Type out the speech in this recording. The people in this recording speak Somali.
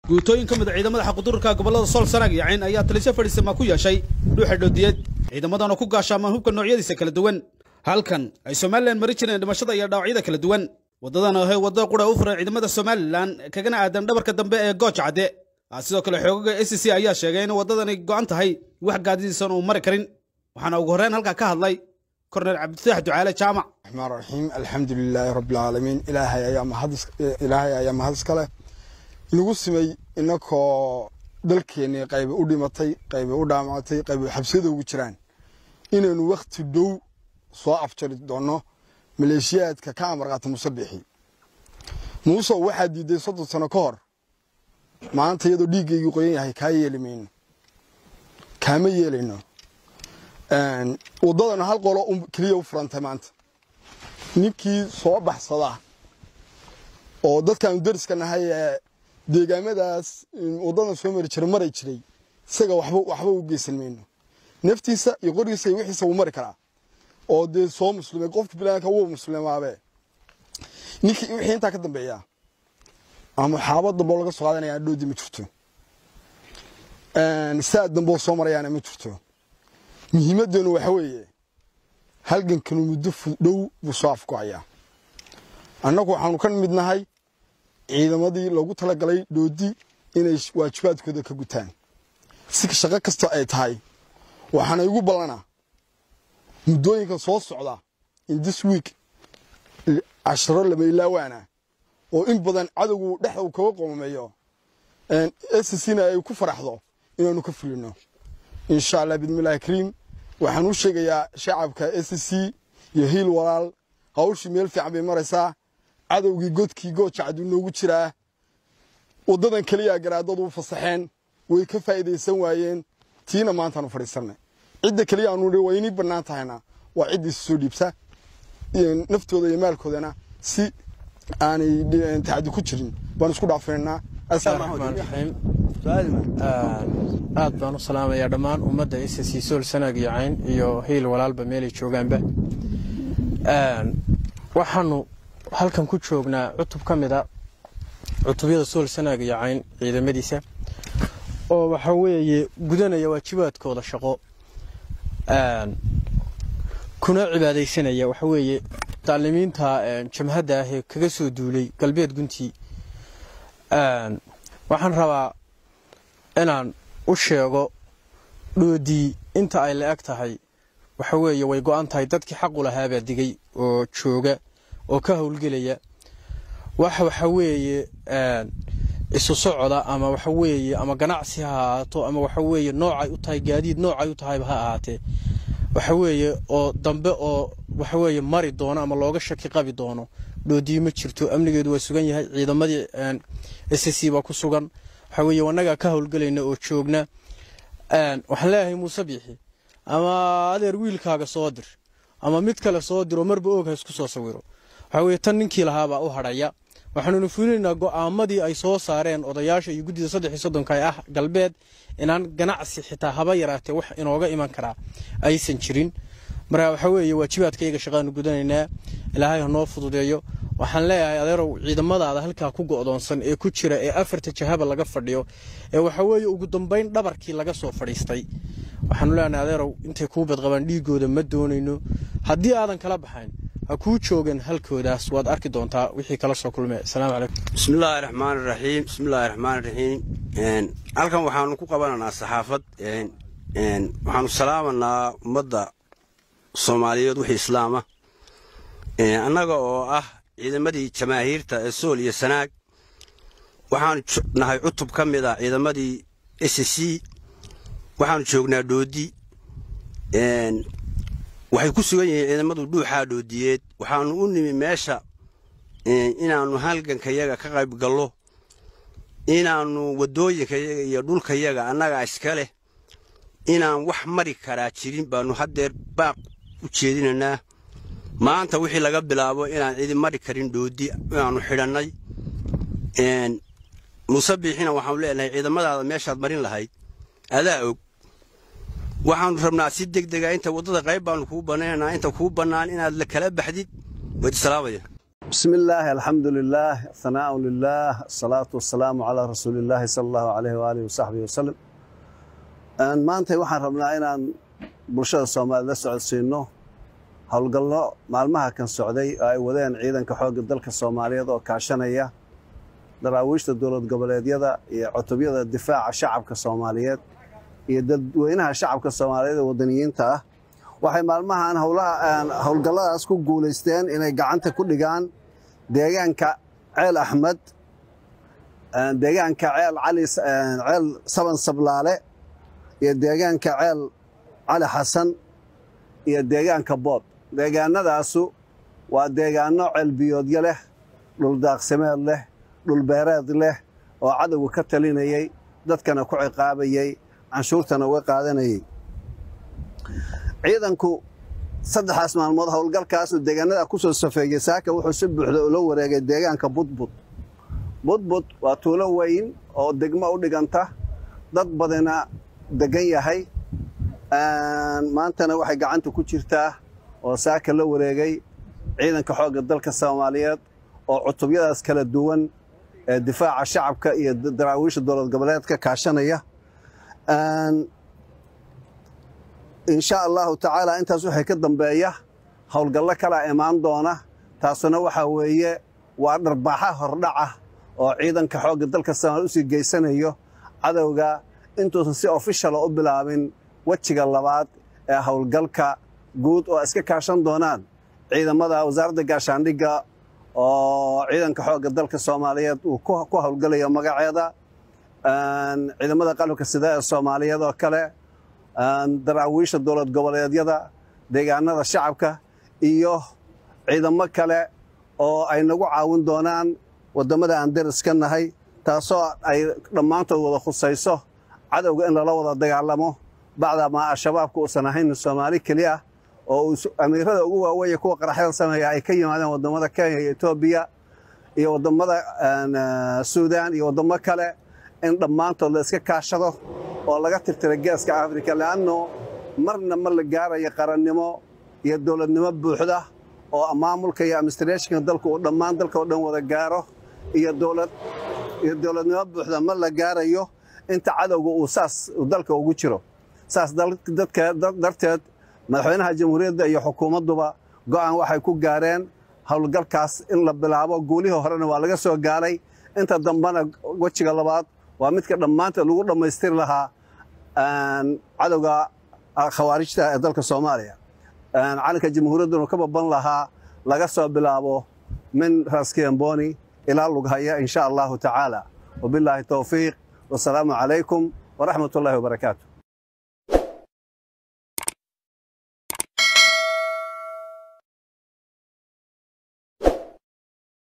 guutooyin ka mid a ciidamada xaqudururka gobollada sool sanaag iyo cayn ayaa talisyo fadhiisama ku yeeshay dhuuxa dhoodiyeed ciidamadana ku gaashaamaan hubka noocyadiisa kala duwan halkan ay somalilan mari jireen dhimashada iyo dhaawacyada kala duwan waddadan ahe wadda qura u furan ciidamada somalilan kagana aadan dhabarka dambe ee gooj cadde sidoo kale xoogaga a c c ayaa sheegay in waddadani go'an tahay wax gaadidiisan uu mari karin waxaana ugu horreyn halkaa ka hadlay korneyl cabdifatax ducaale jaamac raxmaan raxiim alxamdu lilaahi rabbilcaalamiin ilaahay ayaa mahad ilaahay ayaa mahad iska leh inagu simay inakoo dalkeennii qayba u dhimatay qayba u dhaamactay qayba xabsiyada ugu jiraan inaynu wakhti dhow soo afjari doonno maleeshiyaadka ka amar qaata musabixi muuse waxaa diiday soddon sano ka hor maanta iyadoo dhiiggaygii qoyan yahay kaa yeeli mayno kaama yeelayno waddadana hal qolo keliya u furantay maanta ninkii soo baxsada oo dadkaanu dariska nahay ee deegaamadaas waddadan soo mari jira maray jiray isaga waxba waxba u geysan mayno naftiisa iyo qorigiisa iyo wixiisa wuu mari karaa oo dee soo muslimay qofka bilaanka wuu muslimaabe ninkii wixii intaa ka dambeeya ama xaaba dambe oo laga soo qaadanaya dhoodi ma jirto saa dambe oo soo marayaana ma jirto muhiimaddeenu waxa weeye halgankanu muddo dhow buu soo afgocayaa annagu waxaanu ka mid nahay ciidamadii loogu talagalay dhoodi inay waajibaadkooda ka gutaan si shaqo kasta ay tahay waxaana igu ballanaa muddooyinka soo socda in this week casharo lama ilaawaana oo in badan cadowgu dhexda uu kaga qomameeyo scna ay ku faraxdo inaanu ka fulino insha allah bidmillahi kariim waxaan u sheegayaa shacabka s c iyo hiil walaal hawshii meel fiican bay maraysaa cadowgii godkii gooja caduu noogu jiraa waddadan keliya garaadadu u fasaxeen way ka faa'iidaysan waayeen tiina maantaanu fadhiisannay cidda keliya aanu waa inii bannaan tahayna waa cidda isu soo dhiibsa naftooda iyo maalkoodana si aanay tacadi ku jirin baan isku dhaafinaynaa raxiim aad baan u salaamayaa dhammaan ummadda s c sool sanaag iyo cayn iyo hiil walaalba meelay joogaanba waxaanu halkan ku joognaa cutub ka mid a cutubyada sool sanaag iyo cayn ciidamadiisa oo waxa weeye gudanaya waajibaadkooda shaqo kuna cibaadaysanaya waxa weeye daalimiinta jamhadda ah ee kaga soo duulay galbeed guntii waxaan rabaa inaan u sheego dhoodii inta ay la eg tahay waxa weeye way go'an tahay dadkii xaqu lahaabaa digay oo jooga oo ka howlgelaya wax waxa weeye isu socoda ama waxa weeye ama ganacsi ha ahaato ama waxa weeye noocay u tahay gaadiid noocay u tahayba ha ahaatee waxa weeye oo dambe oo waxa weeye mari doono ama looga shaki qabi doono dhoodii ma jirto amnigeedu waa sugan yahay ciidamadii s c baa ku sugan waxa weeye annagaa ka howlgelayna oo joogna waxaan leeyahay muuse biixi ama adeer wiilkaaga soo dir ama mid kale soo diro marba oog ha isku soo sawiro waxa weye tan ninkii lahaabaa u hadhaya waxaanuna fulinaynaa go'aamadii ay soo saareen odayaasha iyo guddida saddex iyo soddonka ee ah galbeed inaan ganacsi xitaa haba yaraatee wax inooga iman karaa aysan jirin marka waxa weeye waajibaadkayaga shaqaanu gudanaynaa ilaahay ha noo fududeeyo waxaan leeyahay adeerow ciidamadaada halkaa ku go'doonsan ee ku jira ee afarta jahaba laga fadhiyo ee waxa weeye ugu dambayn dhabarkii laga soo fadhiistay waxaanu leenahay adeerow intay kuu badqabaan dhiigooda ma doonayno haddii aadan kala baxayn ha kuu joogan halkoodaas waad arki doontaa wixii kala soo kulmay asalaamu calaykum bismillaahi raxmaan raxiim bismillaahi raxmaan raxiim halkan waxaanu ku qabananaa saxaafad waxaanu salaamanaa ummadda soomaaliyeed wixii islaama annaga oo ah ciidamadii jamaahiirta ee sool iyo sanaag waxaanu nahay cutub ka mid a ciidamadii s c waxaanu joognaa dhoodi waxay ku sugan yihiin ciidamadu dhuuxaa dhoodiyeed waxaanu u nimi meesha inaannu halgankayaga ka qayb gallo inaannu waddooyinkayaga iyo dhulkayaga annagaa iska leh inaan wax mari karaa jirin baannu haddeer baaq u jeedinaynaa maanta wixii laga bilaabo inaan cidi mari karin dhoodi inaannu xidhannay muuse biixina waxaanu leenahay ciidamadaada meeshaad marin lahayd adaa og waxaannu rabnaa si deg dega inta waddada qayb baannu kuu bannaynanaa inta kuu bannaan inaad la kala baxdid wayd salaamaya بسم الله الحمد لله الثناء لله الصلاة والسلام على رسول الله صلى الله عليه وآله وصحبه وسلم maanta waxaan rabnaa inaan bulshada soomaaliya la socodsiino howlgallo maalmaha kan socday oo ay wadeen ciidanka xoogga dalka soomaaliyeed oo kaashanaya daraawiishta dowlad goboleedyada iyo cutubyada difaaca shacabka soomaaliyeed iyo dadweynaha shacabka soomaaliyeed ee wadaniyiinta ah waxay maalmahan howlgalladaas ku guulaysteen inay gacanta ku dhigaan deegaanka ceel axmed deegaanka ceel cali ceel saban sablaale iyo deegaanka ceel cali xasan iyo deegaanka bood deegaanadaasu waa deegaano ceelbiyoodyo leh dhuldaaqsimeed leh dhulbeereed leh oo cadowga ka talinayay dadkana ku ciqaabayay canshuurtana uga qaadanayay ciidanku saddexdaas maalmood howlgalkaasu deegaanada ku soo safeeyey saaka wuxuu si buuxda ula wareegay deegaanka budbud budbud waa tuulo weyn oo degmo u dhiganta dad badina degan yahay maantana waxay gacanta ku jirtaa oo saaka la wareegay ciidanka xoogga dalka soomaaliyeed oo cutubyadaas kala duwan ee difaaca shacabka iyo daraawiisha dowlad goboleedka kaashanaya insha allahu tacaala intaas waxay ka dambeeya howlgallo kalaa imaan doona taasuna waxaa weeye waa dharbaaxa hordhaca oo ciidanka xoogga dalka soomaaliya usii geysanayo cadowga intuusan si ofishal u bilaabin wejiga labaad ee howlgalka guud oo iska kaashan doonaan ciidamada wasaaradda gaashaandhigga oo ciidanka xoogga dalka soomaaliyeed uu ku howlgalayo magaceeda ciidamada qalabka sida ee soomaaliyeed oo kale daraawiisha dowlad goboleedyada deegaanada shacabka iyo ciidamo kale oo ay nagu caawin doonaan waddamada aan deriska nahay taasoo ay dhammaantood wada khusayso cadowga in lala wada dagaalamo bacdamaa al-shabaabka uusan ahayn soomaali keliya oo amiirada ugu waaweeye kuwa qaraxyada sameeya ay ka yimaadeen waddamada kenya iyo etoobiya iyo waddamada suudaan iyo waddamo kale in dhammaantood la iska kaashado oo laga tirtira geeska afrika leanno marna ma la gaarayo qarannimo iyo dowladnimo buuxda oo maamulka iyo administrationka dalka uu dhammaan dalka oo dhan wada gaaro iyo dowlad iyo dowladnimo buuxda ma la gaarayo inta cadowga uu saas dalka ugu jiro saas dadka darteed madaxweynaha jamhuuriyadda iyo xukuumadduba go'aan waxay ku gaareen howlgalkaas in la bilaabo guulihii horena waa laga soo gaaray inta dambena wejiga labaad waa midka dhammaanteed lagu dhammaystiri lahaa cadowga khawaarijta ee dalka soomaaliya calanka jamhuuriyadduna ka baban lahaa laga soo bilaabo min raskemboni ilaa lughaya in sha allahu tacaala wabilaahi towfiiq wasalaamu calaykum waraxmat ullahi wabarakaatu